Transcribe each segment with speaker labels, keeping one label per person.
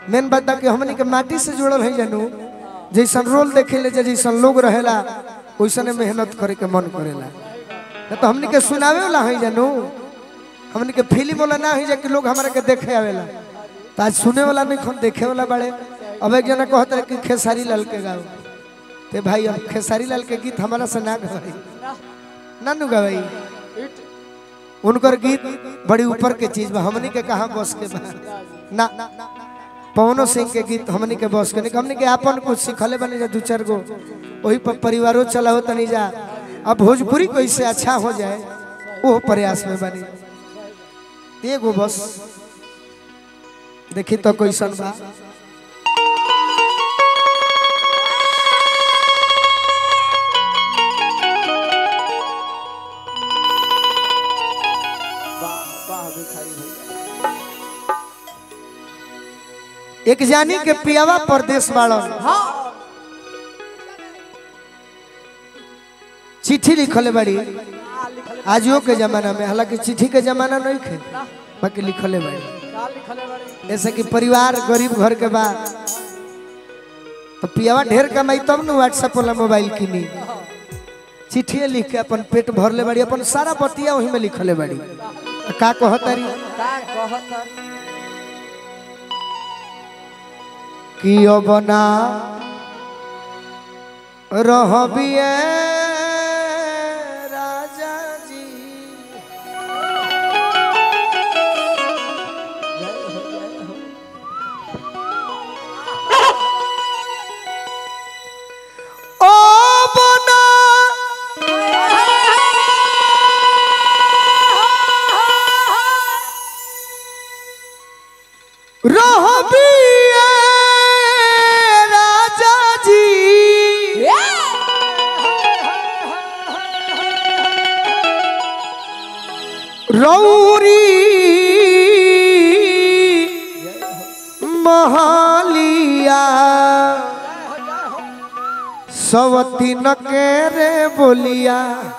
Speaker 1: Main बात बा कि हमनी के माटी से जुड़ल है जानू जैसन रोल देखे ले जैसन लोग रहेला वैसने मेहनत करे के मन करेला ना तो हमनी के सुनावे वाला है जानू हमनी के फिल्म वाला ना है कि लोग हमारे के देखे आवेला तो आज सुने वाला नहीं खन देखे वाला बड़े अब एक जना कहते रहे कि खेसारी लाल के गाओ ते भाई अब खेसारी लाल के गीत हमारा से ना गवाई ना नु गवाई उनकर गीत बड़ी ऊपर के चीज बा हमनी के कहा बस के बा ना पवनो सिंह के गीत हमनी के बस के नहीं हमनी के अपन कुछ सिखले बने जा दू चार गो वही पर परिवारों चला हो तनी जा अब भोजपुरी कैसे अच्छा हो जाए वो प्रयास में बनी एगो बस देखी तो कैसन बा एक जानी के पियावा परदेश बाड़न चिट्ठी लिखले बड़ी आजो के जमाना में हालांकि चिट्ठी के जमाना नहीं थे बाकी लिखले बड़ी जैसे कि परिवार गरीब घर के बा तो पियावा ढेर कमाई तब न व्हाट्सएप वाला मोबाइल किनी चिट्ठी लिख के अपन पेट भर ले बड़ी अपन सारा बतिया वही में लिखले बड़ी का कहतारी कि बना रहबिए राजा जी ओ बना रहबिए राजा जी रौरी महालिया सवती न के रे बोलिया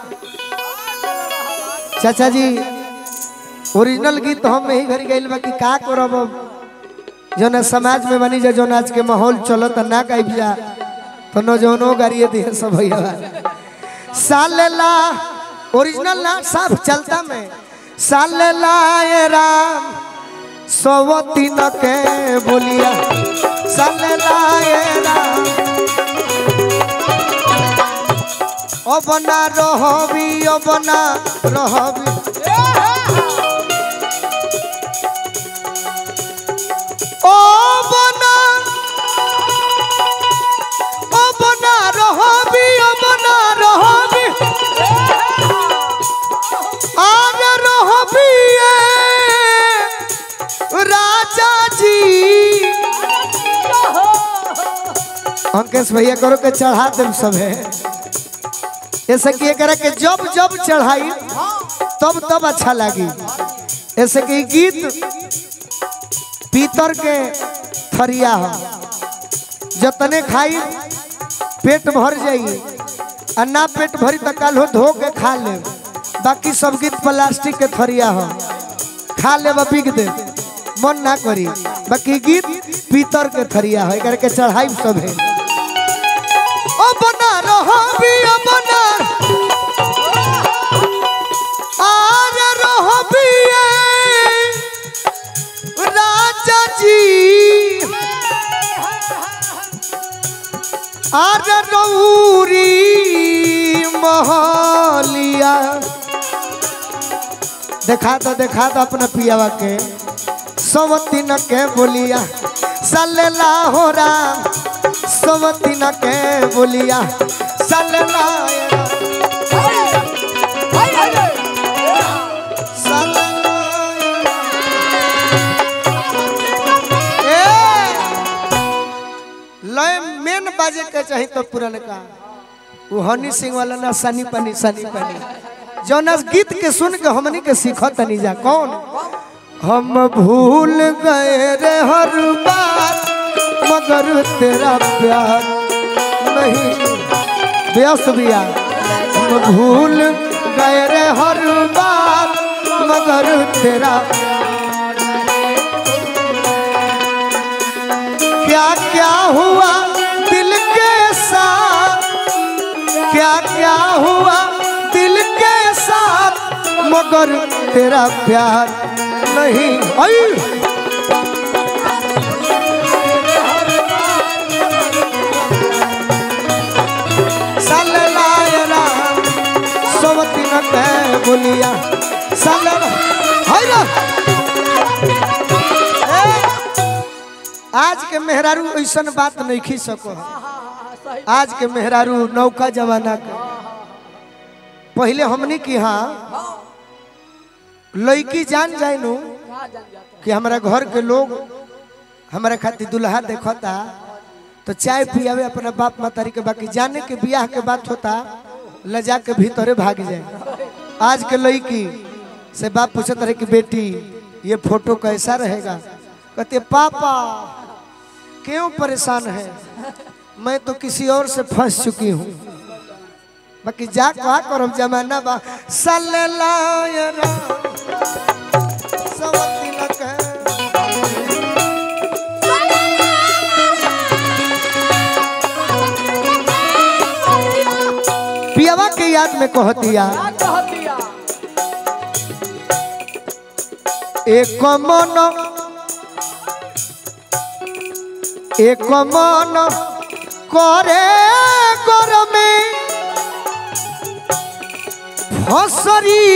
Speaker 1: चाचा जी ओरिजिनल गीत हम यही घरी गइल बा कि का करब अब जौन समाज में बनी जा जौन आज के माहौल चलत ना गाइब जा तो नौजवानों गाड़िए दिए सब भैया सालेला ओरिजिनल ना साफ चलता में सालेला ए राम सवती न के बोलिया सालेला ए राम অবনা রহবি অবনা রহবি অবনা অবনা রহবি অবনা রহবি আর রহবি এ राजा जी अंकेश भैया करो के चढ़ा देम सब है ऐसे कि एकरा के जब जब चढ़ाई तब तब अच्छा लगी ऐसे कि गीत पीतर के थरिया हो जतने खाई पेट भर जाई आ ना पेट भरी तो कल हो धो के खा ले बाकी सब गीत प्लास्टिक के थरिया हो खा ले बिक दे मन ना करी बाकी गीत पीतर के थरिया हो एकरा के चढ़ाई सब है ओ बना रहो भी ओ बना आर रहो भी ए, राजा जी आर रौरी महलिया देखा दो देखा दो अपना पियावा के सवती न के बोलिया सल्ला हो राम सवती न के बोलिया सल्ला लय मेन बाजे के चाही तो पुरान का वो हनी सिंह वाला ना सनी पानी सनी पानी जौना गीत के सुन के हमनी के सीखत नहीं जा कौन हम भूल गए रे हर बात मगर तेरा प्यार नहीं व्यस्त बिया हम भूल गए रे हर बात मगर तेरा क्या क्या हुआ दिल के साथ क्या क्या हुआ दिल के साथ मगर तेरा प्यार नहीं आई सल्लल्लाहु सोवती न कह बोलिया सल्लल्लाहु हाय रा ए, आज के मेहरारू ऐसन बात नहीं खी सको आज के मेहरारू नौका जमाना का पहले हमने की हाँ लड़की जान जाए नु कि हमारा घर के लोग हमारे खातिर दुल्हा देखता तो चाय पियावे अपना बाप मातारी के बाकी जाने के बियाह के बात होता लजा के भीतरे भाग जाए आज के लड़की से बाप पूछत रहे कि बेटी ये फोटो कैसा रहेगा कहते पापा क्यों परेशान है मैं तो किसी और से फंस चुकी हूँ बाकी जा कहा करम जमाना बा सल्लल्लाहु सवती न कह पियावा के याद में कह दिया एक मन एक मन करे गरमे फसरी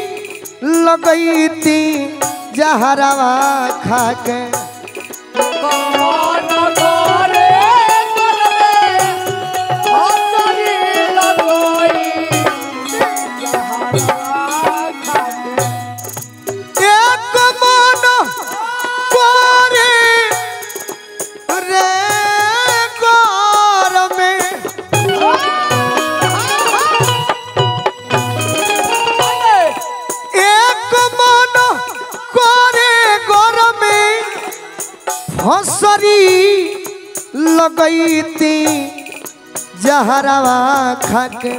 Speaker 1: लगैती जहरावा खाके एक मन करे रे गरमे एक मन करे गरमे फसरी लगैती जहरावा खाके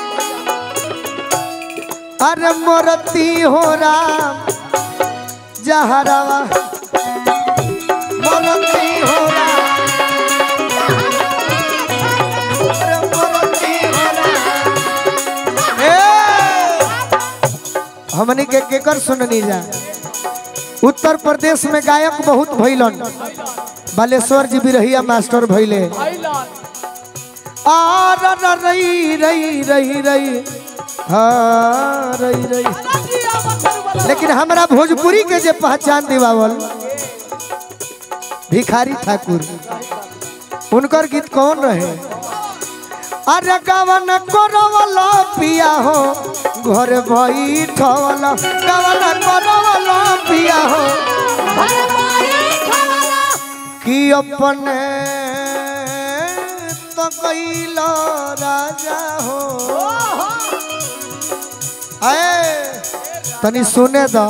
Speaker 1: अरे मोरती हो राम जहरावा मोरती हो राम अरे मोरती हो राम। ए! हमनी के केकर सुननी जा उत्तर प्रदेश में गायक बहुत भइलन बालेश्वर जी भी रहिया मास्टर भइले आ र र रई रई रई रई हाँ रई रई लेकिन हमरा भोजपुरी के जे पहचान दिवावल भिखारी ठाकुर उनकर गीत कौन रहे अरे गवन करवला पिया हो घर बैठवला गवन करवला पिया हो कि अपने तो कैल राजा हो आए तनी सुने दो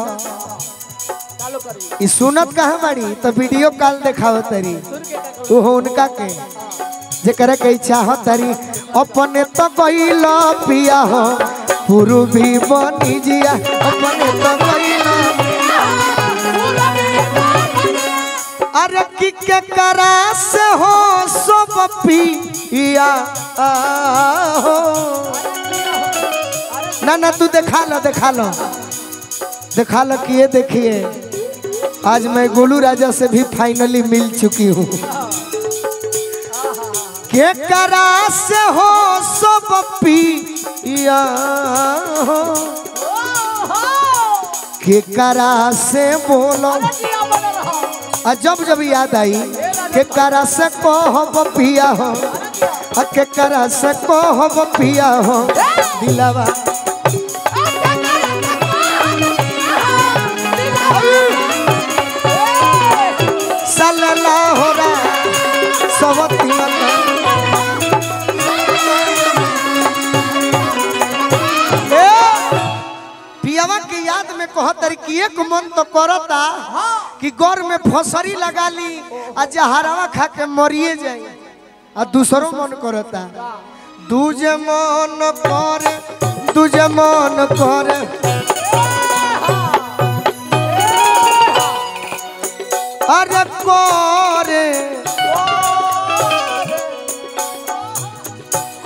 Speaker 1: ई सुनत कहाँ बाड़ी तो वीडियो कॉल देखाव तरी ओहो उनका के जेकरा के चाहत तरी अपने तो कैल पिया हो पूर्वी बनी जिया अपने तो कैल अरे की के करा से हो सब पिया हो ना ना तू दिखा लो दिखा लो दिखा लो कि ये देखिए आज मैं गोलू राजा से भी फाइनली मिल चुकी हूँ के करा से हो सब पिया हो के करा से बोलो आ जब जब याद आई के करा से कहब पिया हो आ के करा से कहब पिया हो दिलावा सल्लल्लाहु हो रहा सब पियावा के याद में कहतर कि एक मन तो करता कि गौर में फसरी लगा ली आ जहरवा खा के मरिए जाई आ दूसरो मन करता दूजे मन करे दूजे मन करे अरे करे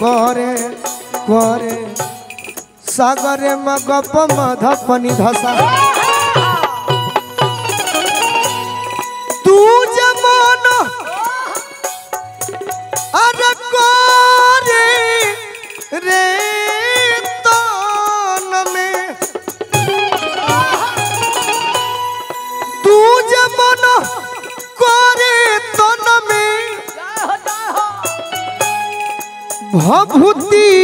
Speaker 1: करे करे सागरे मगप मधपनि धसा तू जमान अरे करे रे तन में तू जमान करे तन में भभूति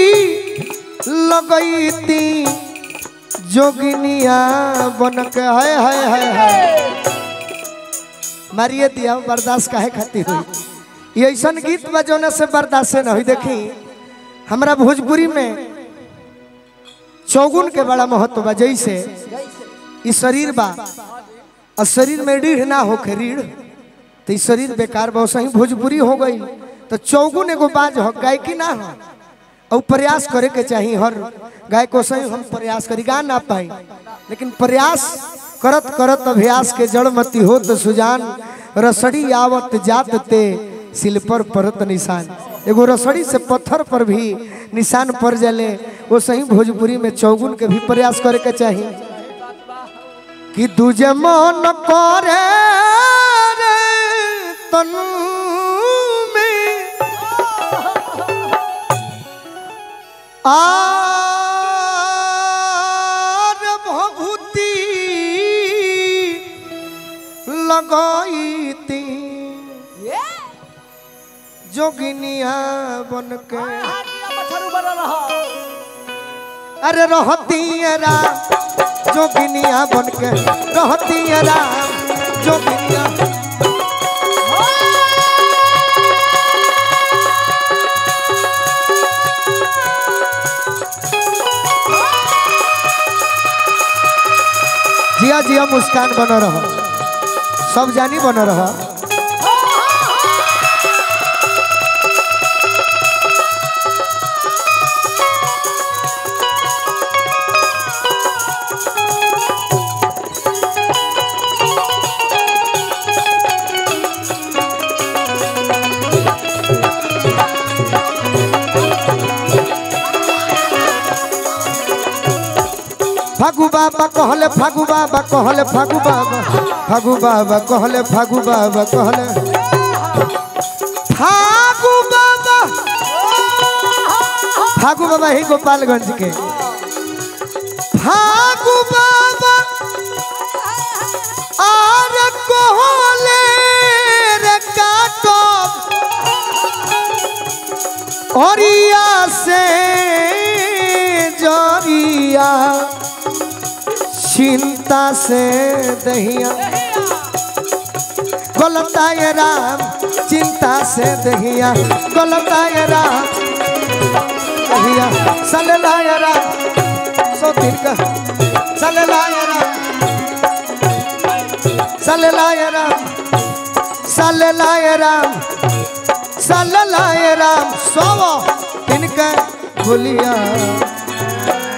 Speaker 1: लगैती जोगिनिया बन के हाय हाय हाय हाय मारिए दिया बर्दाश्त काहे खाती हुई ये ऐसा गीत बजौने से बर्दाश्त न हुई देखी हमरा भोजपुरी में चौगुन के बड़ा महत्व बा जैसे ई शरीर बा और शरीर में रीढ़ ना होके रीढ़ तो ई शरीर बेकार बा सही भोजपुरी हो गई तो चौगुन एगो बाज हो गायकी ना हो और प्रयास करे के चाहिए हर गाय को सही हम प्रयास करी गा ना पाई लेकिन प्रयास करत करत अभ्यास के जड़मती हो तो सुजान रसड़ी आवत जात ते सिल पर परत निशान एगो रसड़ी से पत्थर पर भी निशान पड़ जले वो सही भोजपुरी में चौगुन के भी प्रयास करे के चाहिए कि तुझे मन करे रे तनु में आर भभूति लगाईती जोगिनिया बन के अरे रहती राम जोगिनिया बन के रहती राम जोगिनिया जिया जिया मुस्कान बन रह सब जानी बन रह फागु बाबा कहले फागु बाबा कहले फागु बाबा फागु बाबा कहले फागु बाबा कहले फागु बाबा फागु बाबा ही गोपालगंज के फागु बाबा आर कहले रे काटो ओरिया से जरिया चिंता से दहिया गलताय राम चिंता से दहिया गलताय राम दहिया सललाय राम सो दिन का सललाय राम सललाय राम सललाय राम सललाय राम सो दिन का भूलिया